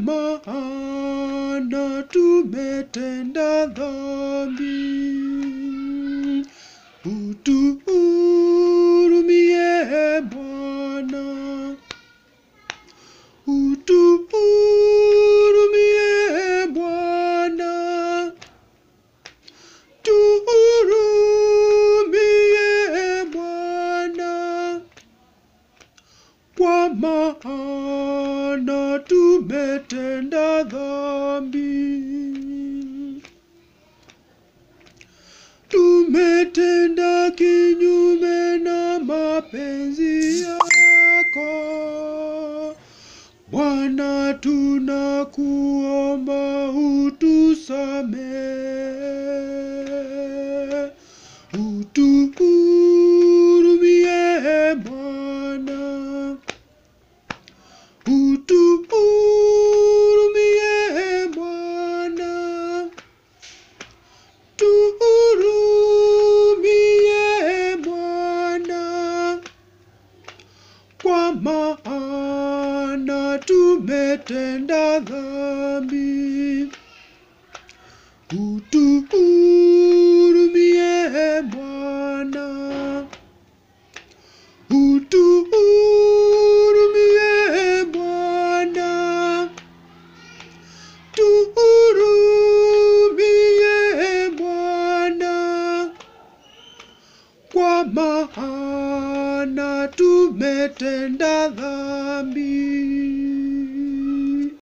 maana tumetenda dhambi. Utuhurumie Bwana, utuhurumie Bwana, tuhurumie Bwana, kwa maana tumetenda dhambi. Tumetenda kinyume na mapenzi yako. Bwana, tunakuomba utusamehe, utuhurumie Bwana, utuhurumie Bwana, tuhurumie Bwana, kwa maana tumetenda dhambi. Utuhurumie Bwana, utuhurumie Bwana, tuhurumie Bwana, kwa maana tumetenda dhambi.